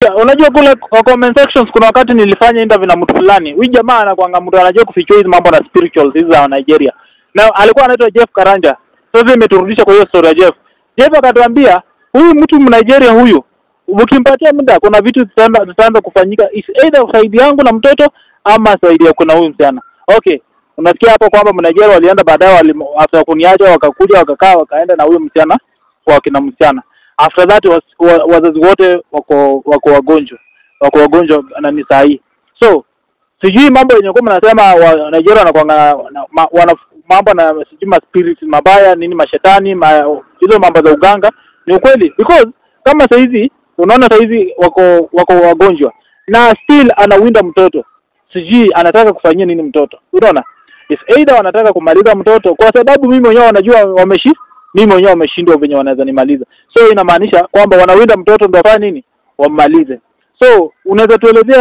Sikiza, unajua kule kwa comment sections kuna wakati nilifanya interview na mtu fulani. Huyu jamaa anakuanga mtu anajua kufichua hizi mambo na spirituals hizi za Nigeria. Na alikuwa anaitwa Jeff Karanja. Sasa imeturudisha kwa hiyo story ya Jeff. Jeff akatuambia huyu mtu Mnigeria huyu ukimpatia muda kuna vitu zitaanza zitaanza kufanyika is either saidi yangu na mtoto ama saidi ya kuna huyu msichana. Okay. Unasikia hapo kwamba Mnigeria walienda baadaye wali after kuniacha wakakuja wakakaa wakaenda na huyo msichana kwa kina msichana after that was, wa, wazazi wote wako wako wagonjwa wako wagonjwa na ni saa hii so sijui mambo yenye kuwa mnasema wa Nigeria wanakuanga na, ma, wana mambo na sijui ma spirit mabaya nini mashetani ma, hizo mambo za uganga ni ukweli because kama saa hizi unaona saa hizi wako wako wagonjwa na still anawinda mtoto sijui anataka kufanyia nini mtoto unaona if either wanataka kumaliza mtoto kwa sababu mimi mwenyewe wanajua wameshi mimi mwenyewe wameshindwa venye wanaweza nimaliza so inamaanisha kwamba wanawinda mtoto ndo afanye nini wammalize so unaweza tuelezea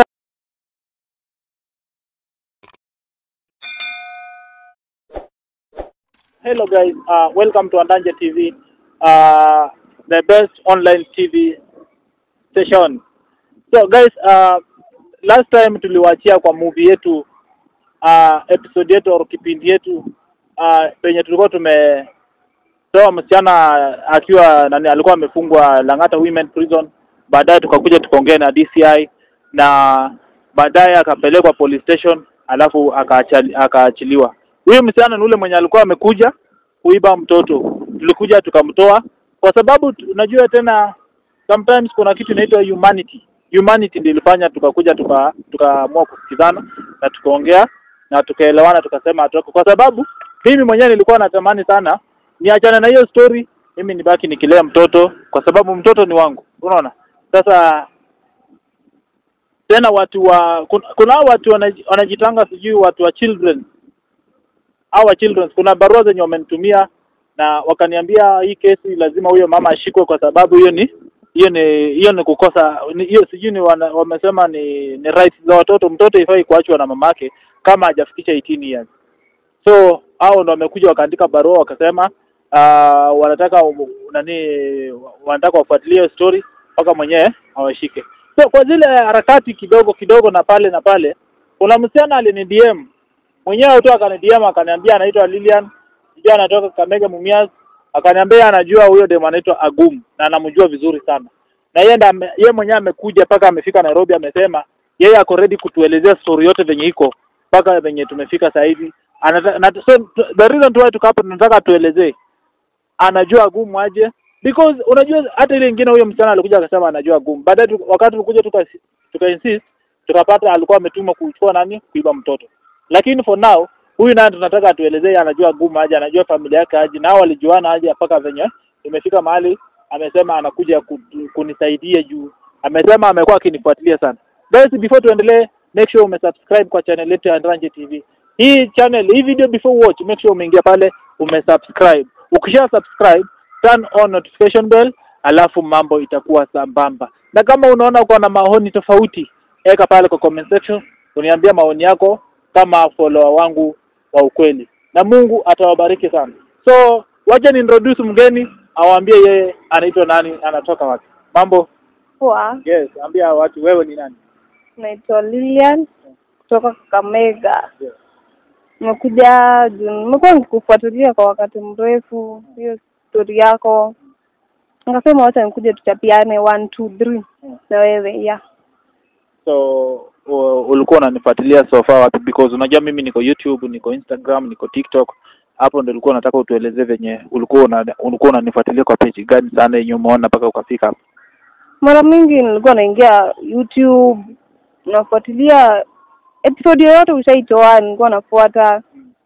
hello guys uh, welcome to andanje tv uh, the best online tv station so guys uh, last time tuliwaachia kwa movie yetu uh, episode yetu au kipindi yetu uh, penye tulikuwa tume toa msichana akiwa nani alikuwa amefungwa Lang'ata Women Prison. Baadaye tukakuja tukaongea na DCI na baadaye akapelekwa police station, alafu akaachali- akaachiliwa. Huyo msichana ni ule mwenye alikuwa amekuja kuiba mtoto, tulikuja tukamtoa kwa sababu tu- unajua tena sometimes kuna kitu inaitwa humanity. Humanity ndio ilifanya tukakuja tuka tukaamua kusikizana na tukaongea na tukaelewana, tukasema atoke, kwa sababu mimi mwenyewe nilikuwa natamani sana niachane na hiyo story, mimi nibaki nikilea mtoto, kwa sababu mtoto ni wangu, unaona. Sasa tena watu wa kuna, kuna hao watu wanaji- wanajitanga sijui watu wa children au wa children, kuna barua zenye wamenitumia na wakaniambia hii kesi lazima huyo mama ashikwe kwa sababu hiyo ni hiyo ni hiyo ni kukosa ni- hiyo sijui ni wana, wamesema ni ni rights za watoto. Mtoto ifai kuachwa na mamake kama hajafikisha 18 years. So hao ndo wamekuja wakaandika barua wakasema uh, wanataka um, nani wanataka wafuatilie hiyo story mpaka mwenyewe awashike. So kwa zile harakati kidogo kidogo na pale na pale, kuna msichana alini DM mwenyewe tu akani DM akaniambia anaitwa Lilian, sijui anatoka Kamega Mumias, akaniambia anajua huyo demu anaitwa Agum na anamjua vizuri sana, na yeye ndo ame- yeye mwenyewe amekuja mpaka amefika Nairobi, amesema yeye ako ready kutuelezea story yote venye iko mpaka venye tumefika sasa hivi. Anata- na so, the reason why tuko hapa tunataka tuelezee anajua gumu aje because unajua hata ile ingine huyo msichana alikuja akasema anajua gumu baadaye tu- wakati tulikuja tuka tuka insist tukapata alikuwa ametumwa kuchukua nani kuiba mtoto lakini for now huyu naye tunataka atuelezee anajua gumu aje anajua familia yake aje na hao walijuana aje mpaka venye imefika mahali amesema anakuja ku, kunisaidia juu amesema amekuwa akinifuatilia sana guys before tuendelee make sure umesubscribe kwa channel yetu ya Andranje TV hii channel hii video before watch make sure umeingia pale umesubscribe ukisha subscribe turn on notification bell alafu mambo itakuwa sambamba na kama unaona uko na maoni tofauti weka pale kwa comment section uniambia maoni yako kama follower wangu wa ukweli na Mungu atawabariki sana so wacha ni introduce mgeni awaambie yeye anaitwa nani anatoka wapi mambo Poa, yes ambia watu wewe ni nani naitwa Lilian kutoka Kakamega. yes. Nimekuja juu nimekuwa nikikufuatilia kwa wakati mrefu, hiyo stori yako, nikasema wacha nikuje tuchapiane one two three na wewe yeah. so u- ulikuwa unanifuatilia so far wapi because unajua mimi niko youtube niko instagram niko tiktok hapo ndo ulikuwa unataka utuelezee venye ulikuwa una, ulikuwa unanifuatilia kwa page gani sana yenye umeona mpaka ukafika hapo Mara mingi nilikuwa naingia YouTube nafuatilia episode yoyote ushaitoa, nilikuwa nafuata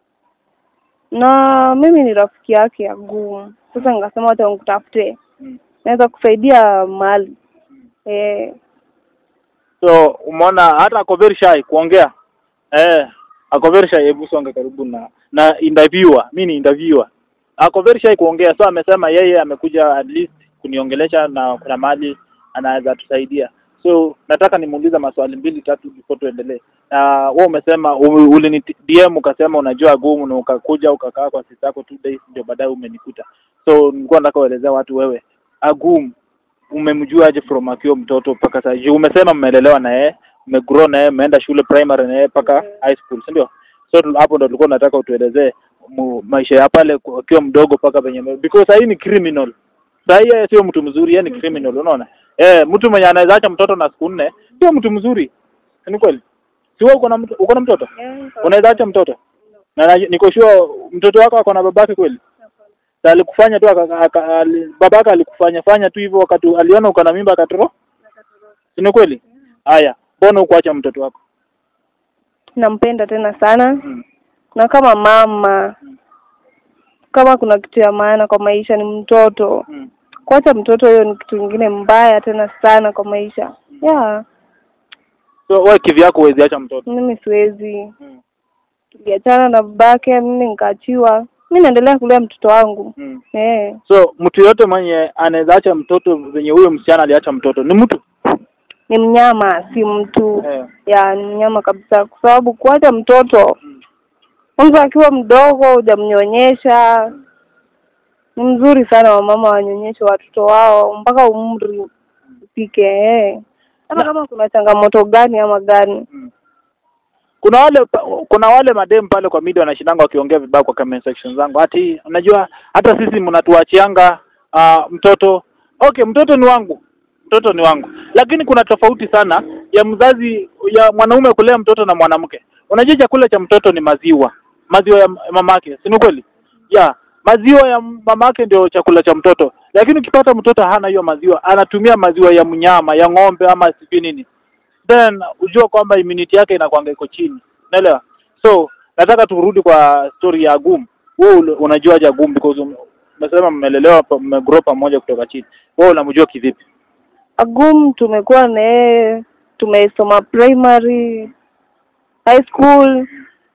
na mimi ni rafiki yake ya gumu. Sasa nikasema wacha nikutafute, mm. naweza kusaidia mahali eh. so umeona hata ako very shy kuongea eh ako very shy hebu songa karibu na na interviewer mi ni interviewer ako very shy kuongea so amesema yeye amekuja at least kuniongelesha na kuna mahali anaweza tusaidia so nataka nimuulize maswali mbili tatu before tuendelee na wewe umesema u- ulini DM ukasema unajua gumu na ukakuja ukakaa kwa sisi yako two days ndio baadaye umenikuta so nilikuwa nataka uelezea watu wewe agum umemjua aje from akiwa mtoto mpaka sasa juu umesema mmelelewa na yeye mmegrow na yeye mmeenda shule primary na yeye mpaka high school si ndio so tu- hapo ndo tulikuwa nataka utuelezee mu- maisha ya pale ku- akiwa mdogo mpaka penye ame- because sahii ni criminal sahii yeye sio mtu mzuri yeye ni criminal unaona eh mtu mwenye anaweza acha mtoto na siku nne sio mtu mzuri ni kweli si wewe uko na mtu- uko na mtoto unaweza acha mtoto na na- niko sure mtoto wako ako na babake kweli na alikufanya tu aka- aka- ali- babake alikufanya fanya tu hivyo wakati aliona uko na mimba akatoro si ni kweli haya mbona ukuacha mtoto wako nampenda tena sana mm. na kama mama kama kuna kitu ya maana kwa maisha ni mtoto Mm. kuacha mtoto hiyo ni kitu ingine mbaya tena sana kwa maisha yeah so wewe kivyako huwezi acha mtoto mimi siwezi mm. tuliachana na babake mimi nikaachiwa mi naendelea kulea mtoto wangu Mm. eh so mtu yote mwenye anaweza acha mtoto venye huyo msichana aliacha mtoto ni mtu ni mnyama si mtu eh. ya ni mnyama kabisa kwa sababu kuacha mtoto Mm. mtu akiwa mdogo hujamnyonyesha ni mzuri sana wamama wanyonyeshe watoto wao mpaka umri ufike eh. hata Na- kama kuna changamoto gani ama gani Mm. kuna wale pa- kuna wale madem pale kwa media wanashindanga wakiongea vibaya kwa comment section zangu ati unajua hata sisi mnatuachianga uh, mtoto okay mtoto ni wangu mtoto ni wangu lakini kuna tofauti sana ya mzazi ya mwanaume kulea mtoto na mwanamke unajua chakula cha mtoto ni maziwa maziwa ya mamake si ni kweli ya maziwa ya mamake ndio chakula cha mtoto lakini ukipata mtoto hana hiyo maziwa anatumia maziwa ya mnyama ya ng'ombe ama sijui nini then ujua kwamba immunity yake inakwanga iko chini unaelewa so nataka turudi kwa story ya Agum wewe ule- unajuaje Agum because um- umesema mmelelewa pa- mmegrow pamoja kutoka chini wewe unamjua kivipi agum tumekuwa na yeye tumesoma primary high school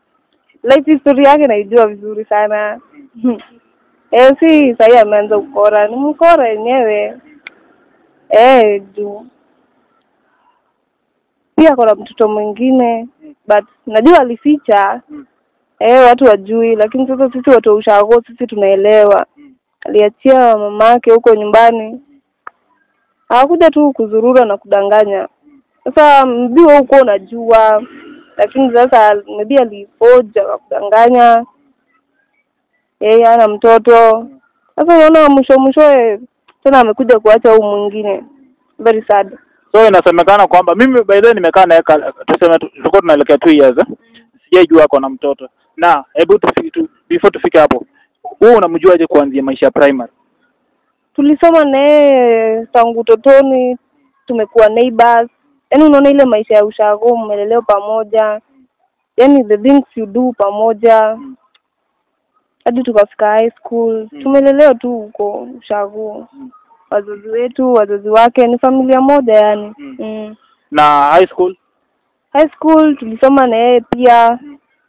life history yake naijua vizuri sana eh si sahii ameanza ukora ni mkora yenyewe eh juu pia kuna mtoto mwingine but najua alificha Mm. eh watu wajui lakini sasa sisi watu wa ushago sisi tunaelewa aliachia mamake huko nyumbani hawakuja tu kuzurura na kudanganya sasa mbi wewe huko unajua lakini sasa maybe alifoja wa kudanganya yeye ana mtoto sasa unaona mwisho mwishowe tena amekuja kuacha huu mwingine very sad so inasemekana kwamba mimi by the way nimekaa naye ka- tuseme tu- tulikuwa tunaelekea two years eh? sijaijua ako na mtoto na hebu tufike tu before tufike hapo wewe unamjuaje kuanzia maisha ya primary tulisoma naye tangu utotoni tumekuwa neighbors yaani unaona ile maisha ya ushago mmelelewa pamoja yaani the things you do pamoja hadi tukafika high school Mm. tumelelewa tu huko ushago wazazi wetu wazazi wake ni familia moja yani Mm. mm. na high school high school tulisoma na yeye pia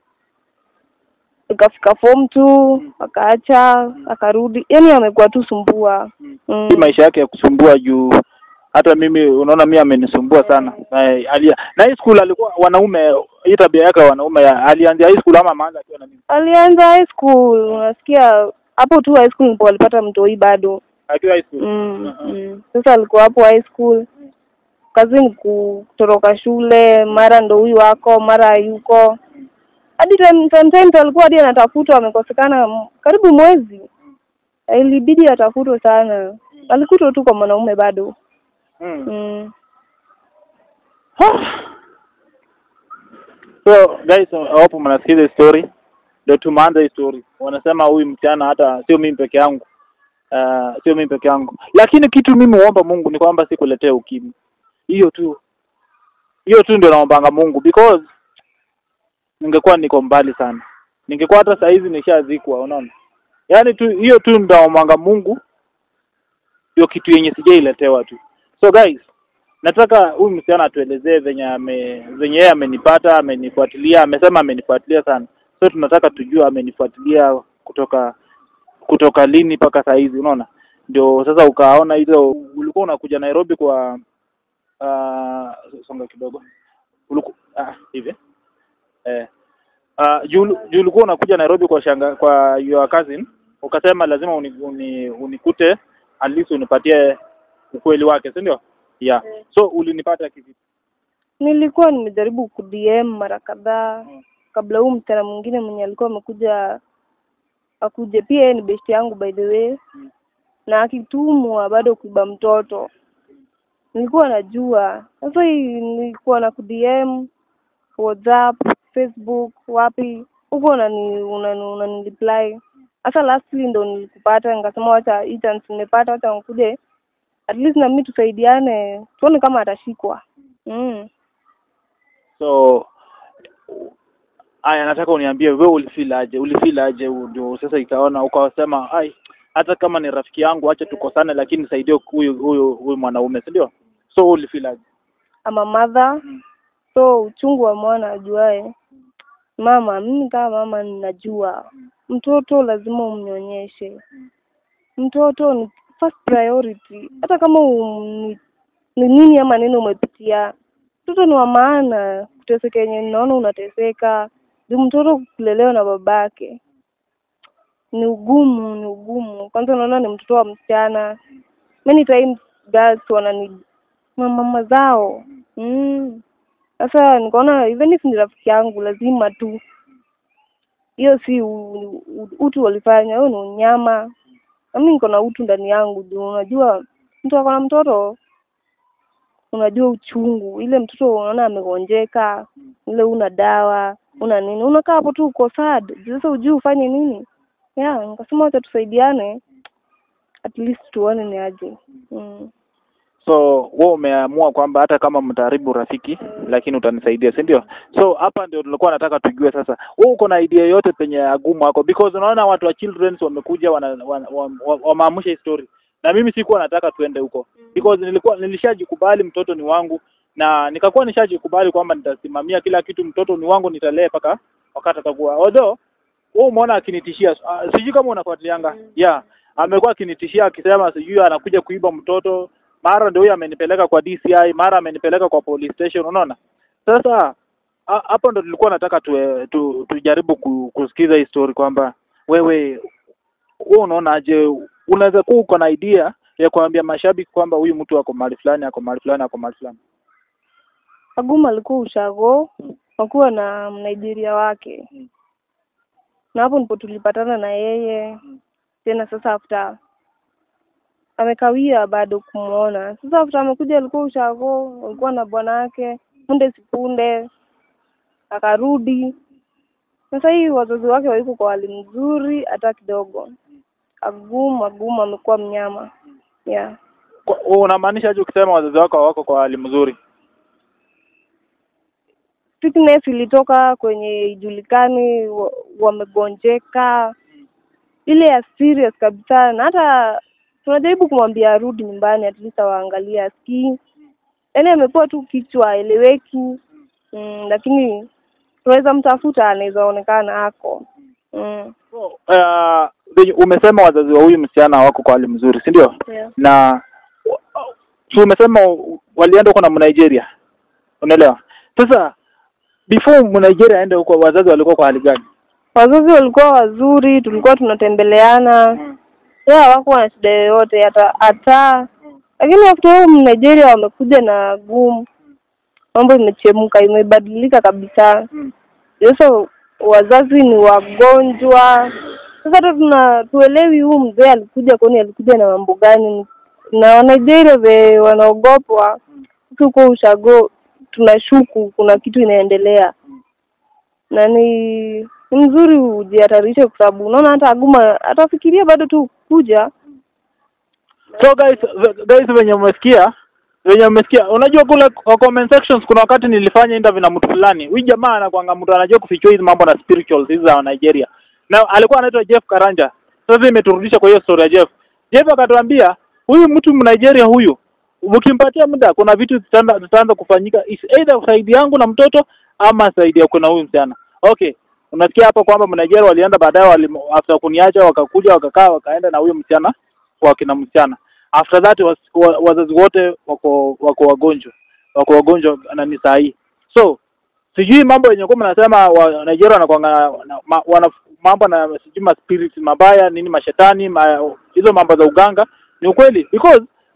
ikafika form two akaacha akarudi yaani amekuwa tu sumbua mm. si maisha yake ya kusumbua juu hata mimi unaona mimi amenisumbua sana na alia na high school alikuwa wanaume hii tabia yake ya wanaume ya, alianzia high school ama maanza akiwa na mimi alianza high school unasikia hapo tu high school ndipo alipata mtoi bado akiwa high school mm, mm. sasa alikuwa hapo high school kazi ni kutoroka shule mara ndo huyu wako mara hayuko hadi time- sometimes alikuwa hadi anatafutwa amekosekana m- karibu mwezi ilibidi atafutwe sana alikutwa tu kwa mwanaume bado mm. mm. so guys I hope mnasikiza hii story ndio tumeanza hii story wanasema huyu msichana hata sio mimi peke yangu uh, sio mimi peke yangu lakini kitu mimi huomba Mungu ni kwamba sikuletea ukimwi hiyo tu hiyo tu ndio naombanga Mungu because ningekuwa niko mbali sana ningekuwa hata saa hizi nishazikwa unaona yaani tu hiyo tu ndio naombanga Mungu ndio kitu yenye sijailetewa tu so guys nataka huyu msichana atuelezee venye ame venye yeye amenipata amenifuatilia amesema amenifuatilia sana so tunataka tujue amenifuatilia kutoka kutoka lini mpaka saa hizi unaona ndio sasa ukaona hizo ulikuwa unakuja Nairobi kwa uh, songa kidogo uliku ah, hivi eh uh, juu juu ulikuwa unakuja Nairobi kwa shanga kwa your cousin ukasema lazima uni, uni, unikute at least unipatie ukweli wake si ndio yeah Eh. so ulinipata kivipi nilikuwa nimejaribu ku DM mara kadhaa kabla huu msichana mwingine mwenye alikuwa amekuja akuje pia yeye ni best yangu by the way Mm. na akitumwa bado kuiba mtoto nilikuwa najua sasa hii nilikuwa na ku DM WhatsApp Facebook wapi huko unani unani unani reply sasa lastly ndo nilikupata nikasema wacha hii chance nimepata wacha nikuje at least na mimi tusaidiane tuone kama atashikwa mm. so aya nataka uniambie wewe ulifeel aje ulifeel aje ndio sasa ikaona ukawasema ai hata kama ni rafiki yangu acha tukosane lakini nisaidie huyu huyu huyu mwanaume si ndio so ulifeel aje ama mother Mm. so uchungu wa mwana ajuae mama mimi kama mama ninajua mtoto lazima umnyonyeshe mtoto ni first priority hata kama um, ni, ni nini ama nini umepitia mtoto ni wa maana kuteseka yenye ninaona unateseka juu mtoto kulelewa na babake ni ugumu ni ugumu kwanza unaona ni mtoto wa msichana many times girls wanani mama zao mm. Sasa nikaona even if ni rafiki yangu lazima tu hiyo si u, u, utu walifanya, hiyo ni unyama. Na mimi niko na utu ndani yangu juu unajua mtu ako na mtoto unajua uchungu ile mtoto unaona amegonjeka ile una dawa una nini unakaa hapo tu uko sad Juu sasa ujui ufanye nini yeah nikasema wacha tusaidiane at least tuone ni aje mm. so wewe umeamua kwamba hata kama mtaharibu rafiki lakini utanisaidia si ndio so hapa ndio tulikuwa nataka tujue sasa wewe uko na idea yote penye agumu wako because unaona watu wa children's wamekuja wana, wana, wana, wameamsha hii story na mimi sikuwa nataka tuende huko because nilikuwa nilishajikubali mtoto ni wangu na nikakuwa nishajikubali kwamba nitasimamia kila kitu mtoto ni wangu nitalee mpaka wakati atakuwa although wewe umeona akinitishia uh, sijui kama unafuatilianga yeah amekuwa akinitishia akisema sijui anakuja kuiba mtoto mara ndio huyo amenipeleka kwa DCI mara amenipeleka kwa police station unaona sasa ha- hapo ndo tulikuwa nataka tu, tu, tujaribu ku, kusikiza hii story kwamba wewe wewe unaonaje unaweza kuwa uko na idea ya kuambia mashabiki kwamba huyu mtu ako mahali fulani ako mahali fulani ako mahali fulani Aguma alikuwa ushago wakuwa na Mnigeria wake Mm. na hapo ndipo tulipatana na yeye tena. Sasa after amekawia bado kumwona. Sasa after amekuja, alikuwa ushago, alikuwa na bwana wake punde sipunde akarudi. Sasa hii wazazi wake waiko kwa hali mzuri hata kidogo. Agumu agumu, amekuwa mnyama yeah. Kwa- wewe unamaanisha aje ukisema wazazi wako hawako kwa hali mzuri sickness ilitoka kwenye ijulikani, wa- wamegonjeka ile ya serious kabisa, na hata tunajaribu kumwambia arudi nyumbani, at least awaangalie asikii. Yaani amepewa tu kichwa aeleweki, mm, lakini tunaweza mtafuta, anaweza onekana ako mm. so, uh, venye umesema wazazi wa huyu msichana hawako kwa hali mzuri si ndio yeah. na si umesema walienda huko na Mnigeria unaelewa sasa before Mnigeria aende huko wazazi walikuwa kwa hali gani Wazazi walikuwa wazuri, tulikuwa tunatembeleana yeah, hawakuwa na shida yoyote hata hata, lakini after all Nigeria wamekuja na gumu, mambo imechemka, imebadilika kabisa. Sasa wazazi ni wagonjwa. Sasa hata tuna tuelewi huu mzee alikuja kwani alikuja na mambo gani, na Wanigeria ve wanaogopwa huko ushago, tunashuku kuna kitu inaendelea na ni ni mzuri ujihatarishe kwa sababu unaona hata Aguma atafikiria bado tu kuja so guys guys venye umesikia venye umesikia unajua kule kwa comment sections kuna wakati nilifanya interview na mtu fulani huyu jamaa anakuanga mtu anajua kufichua hizi mambo na spirituals hizi za Nigeria na alikuwa anaitwa Jeff Karanja sasa imeturudisha kwa hiyo story ya Jeff Jeff akatuambia huyu mtu Mnigeria huyu mkimpatia muda kuna vitu zitaanza zitaanza kufanyika is either saidi yangu na mtoto ama saidi ya kuna huyu msichana okay unasikia hapa kwamba Mnigeria walienda baadaye wali, after kuniacha wakakuja wakakaa wakaenda na huyo msichana kwa kina msichana after that was, wa, wazazi wote wako wako wagonjwa wako wagonjwa na ni saa hii so sijui mambo yenye kuwa mnasema wa Nigeria wanakuanga na- ma, wana mambo na sijui ma spirit mabaya nini mashetani ma, hizo mambo za uganga ni ukweli because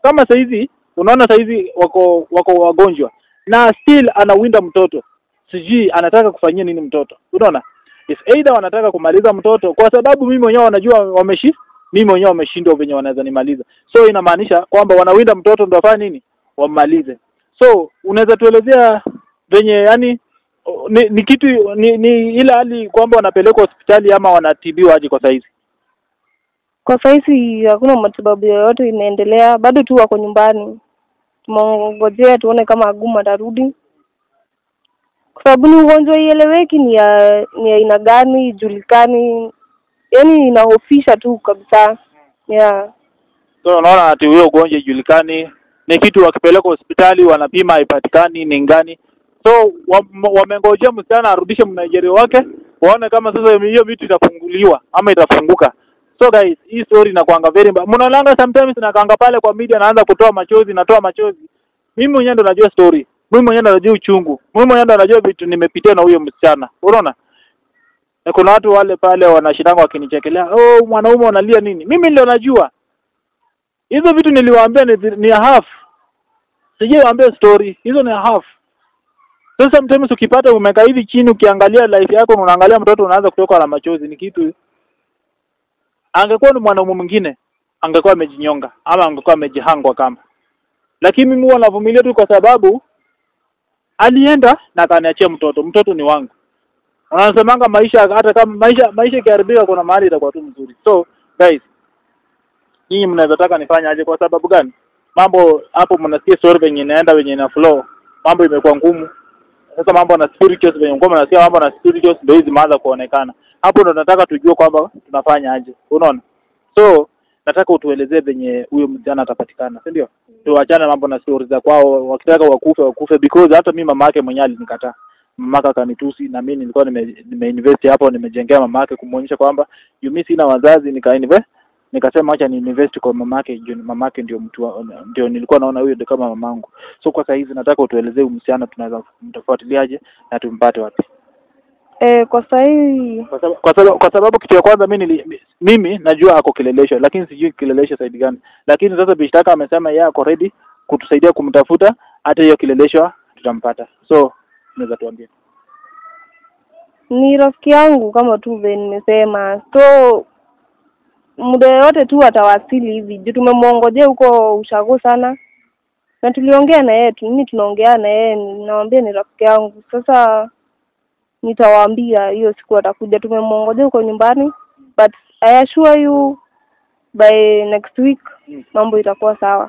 kama saizi unaona saizi wako wako wagonjwa na still anawinda mtoto sijui anataka kufanyia nini mtoto unaona if either wanataka kumaliza mtoto kwa sababu mimi mwenyewe wanajua wameshi mimi mwenyewe wameshindwa venye wanaweza nimaliza so inamaanisha kwamba wanawinda mtoto ndo wafanye nini wammalize so unaweza tuelezea venye yani ni, ni kitu ni, ni ile hali kwamba wanapelekwa hospitali ama wanatibiwa aje kwa saizi Kwa sahizi hakuna matibabu yoyote inaendelea, bado tu wako nyumbani. Tumongojea tuone kama Aguma atarudi, kwa sababu ni ugonjwa ieleweki, ni ya ni ya aina gani ijulikani, yaani inahofisha tu kabisa yeah. so unaona ati huyo ugonjwa ijulikani ni kitu wakipeleka hospitali wanapima haipatikani ni ngani so wam- wamengojea msichana arudishe mnigeria wake waone kama sasa hiyo vitu itafunguliwa ama itafunguka so guys hii story inakwanga very mbaya mnaonanga sometimes nakanga pale kwa media naanza kutoa machozi natoa machozi mimi mwenyewe ndo najua story mimi mwenyewe ndo najua uchungu mimi mwenyewe ndo najua vitu nimepitia na huyo msichana unaona na kuna watu wale pale wanashindanga wakinichekelea oh mwanaume unalia nini mimi ndio najua hizo vitu niliwaambia ni, ni half sijawaambia story hizo ni half so sometimes ukipata umekaa hivi chini ukiangalia life yako na unaangalia mtoto unaanza kutoka na machozi ni kitu angekuwa ni mwanaume mwingine angekuwa amejinyonga ama angekuwa amejihangwa kama lakini mimi huwa navumilia tu kwa sababu alienda na akaniachia mtoto mtoto ni wangu wanasemanga maisha hata kama maisha maisha ikiharibika kuna mahali itakuwa tu mzuri so guys nyinyi mnaweza taka nifanye aje kwa sababu gani mambo hapo mnasikia story venye inaenda venye ina flow mambo imekuwa ngumu sasa mambo na spirituals venye mko mnasikia mambo na spirituals ndio hizi zimeanza kuonekana hapo ndo nataka tujue kwamba tunafanya aje unaona so nataka utuelezee venye huyo msichana atapatikana si ndio tuachane mambo na stories za kwao wakitaka wakufe wakufe because hata mi mama yake mwenyewe alinikataa mamake akanitusi na mimi nilikuwa nime, nimeinvest hapo nimejengea mama yake kumwonyesha kwamba yu mimi sina wazazi nika invest nikasema acha ni invest kwa mamake juu ni mamake ndio mtu wa- ndio nilikuwa naona huyo ndio kama mamangu so kwa saa hizi nataka utuelezee huyu msichana tunaweza mtafuatiliaje na tumpate wapi E, kwa sahii kwa sababu kwa sababu, kwa sababu kitu ya kwanza mimi nili, mimi najua ako kilelesho lakini sijui kilelesho saidi gani lakini sasa bishtaka amesema yeye ako ready kutusaidia kumtafuta hata hiyo kilelesho tutampata so unaweza tuambia ni rafiki yangu kama tu vile nimesema, so muda yoyote tu atawasili hivi juu tumemwongojea huko ushago sana, na tuliongea na yeye tu, mimi tunaongea na yeye, nawambia ni rafiki yangu. Sasa nitawaambia hiyo siku atakuja, tumemwongojea huko nyumbani, but I assure you by next week Mm. mambo itakuwa sawa,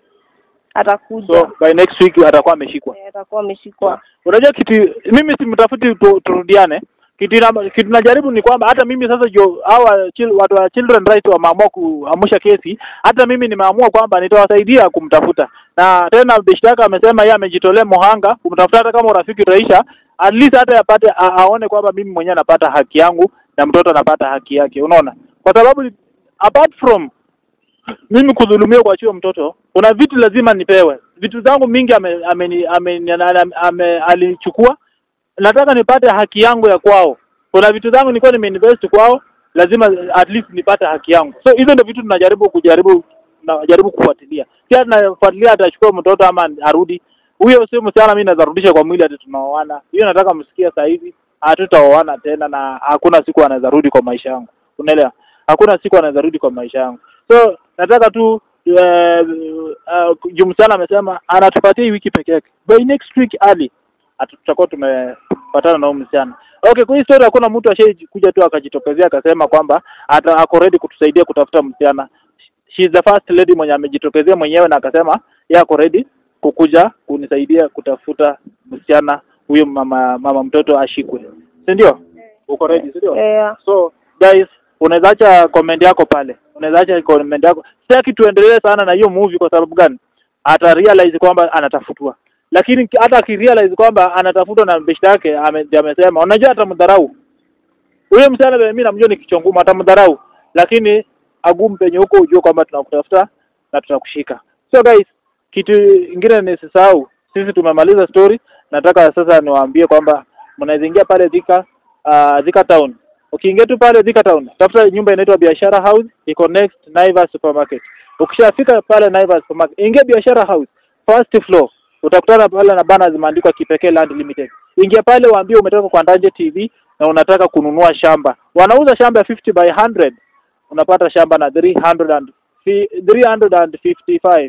atakuja so by next week atakuwa ameshikwa Eh, atakuwa ameshikwa. unajua kitu mimi simtafuti tu, turudiane kitu ina- kitu najaribu ni kwamba hata mimi sasa jo hawa chil, watu wa children rights wameamua kuamsha kesi hata mimi nimeamua kwamba nitawasaidia kumtafuta na tena bishtaka amesema yeye amejitolea muhanga kumtafuta hata kama urafiki utaisha at least hata apate a, aone kwamba mimi mwenyewe napata haki yangu na mtoto anapata haki yake unaona kwa sababu apart from mimi kudhulumiwa kuachiwa mtoto kuna vitu lazima nipewe vitu zangu mingi ame, ame, ame, ame, ame, alichukua nataka nipate haki yangu ya kwao kuna vitu zangu nilikuwa nimeinvest kwao lazima at least nipate haki yangu so hizo ndio vitu tunajaribu kujaribu najaribu kufuatilia pia tunafuatilia atachukua mtoto ama arudi huyo sio msichana mimi naweza rudisha kwa mwili ati tunaoana hiyo nataka msikia saa hizi hatutaoana tena na hakuna siku anaweza rudi kwa maisha yangu unaelewa hakuna siku anaweza rudi kwa maisha yangu so nataka tu uh, uh, juu msichana amesema anatupatia hii wiki peke yake by next week early atu- tutakuwa tumepatana na huyu msichana okay kwa hii story hakuna mtu ashai kuja tu akajitokezea akasema kwamba ata ako ready kutusaidia kutafuta msichana she is the first lady mwenye amejitokezea mwenyewe na akasema yeye ako ready kukuja kunisaidia kutafuta msichana huyo mama mama mtoto ashikwe si ndio uko ready si ndio Yeah. so guys unaweza acha comment yako pale unaweza acha comment yako sitaki tuendelee sana na hiyo movie kwa sababu gani ata realize kwamba anatafutwa lakini ki- hata akirealize kwamba anatafutwa na beshte yake ame- amesema unajua atamdharau huyo msichana mimi namjua ni kichwa ngumu atamdharau lakini agumu penye huko ujue kwamba tunakutafuta na tutakushika so guys kitu ingine nisisahau sisi tumemaliza story nataka sasa niwaambie kwamba mnaweza ingia pale Thika uh, Thika town ukiingia tu pale Thika town tafuta nyumba inaitwa biashara house iko next Naivas supermarket Ukishafika pale Naivas Supermarket, ingia biashara house first floor, utakutana pale na bana zimeandikwa Kipekee Land Limited. Ingia pale waambie umetoka kwa Ndanje TV na unataka kununua shamba. Wanauza shamba ya 50 by 100 unapata shamba na 300 and fi- 355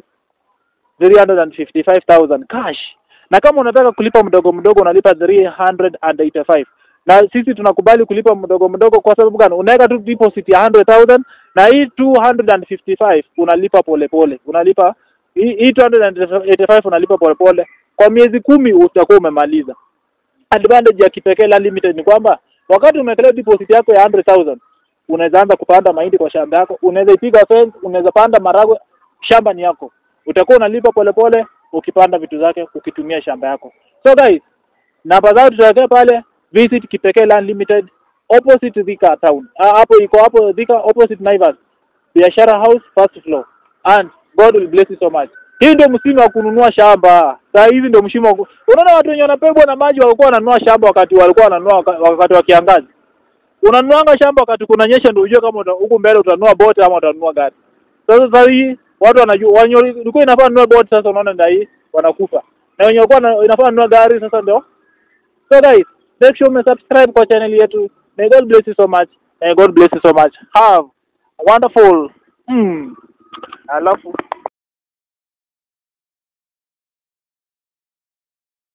355,000 cash. Na kama unataka kulipa mdogo mdogo unalipa 385. Na sisi tunakubali kulipa mdogo mdogo kwa sababu gani? Unaweka tu deposit ya 100,000 na hii 255 unalipa polepole pole. Unalipa hii hii 285 unalipa polepole pole. Kwa miezi kumi utakuwa umemaliza. Advantage ya Kipekee Land Limited ni kwamba wakati umewekelea deposit yako ya 100,000 unaweza anza kupanda mahindi kwa shamba yako, unaweza ipiga fence, unaweza panda maragwe, shamba ni yako. Utakuwa unalipa polepole ukipanda vitu zake ukitumia shamba yako. So guys, namba zao tutawekea pale, visit Kipekee Land Limited opposite Thika town. Ah, hapo iko hapo Thika opposite Naivas. Biashara house first floor. And God will bless you so much. Hii ndio msimu wa kununua shamba. Saa hizi ndio msimu wa ku... Unaona watu wenye wanapebwa na maji walikuwa wananunua shamba wakati walikuwa wananunua waka- wakati wa kiangazi. Unanuanga shamba wakati kunanyesha ndio ujue kama uta- huku mbele utanunua boti ama utanunua gari. Sasa sasa hii watu wanajua wenye ulikuwa inafaa nunua boti sasa unaona ndio hii wanakufa. Na wenye walikuwa na- inafaa nunua gari sasa ndio. So guys, make sure you subscribe kwa channel yetu. May God bless you so much. May God bless you so much. Have a wonderful mm, alafu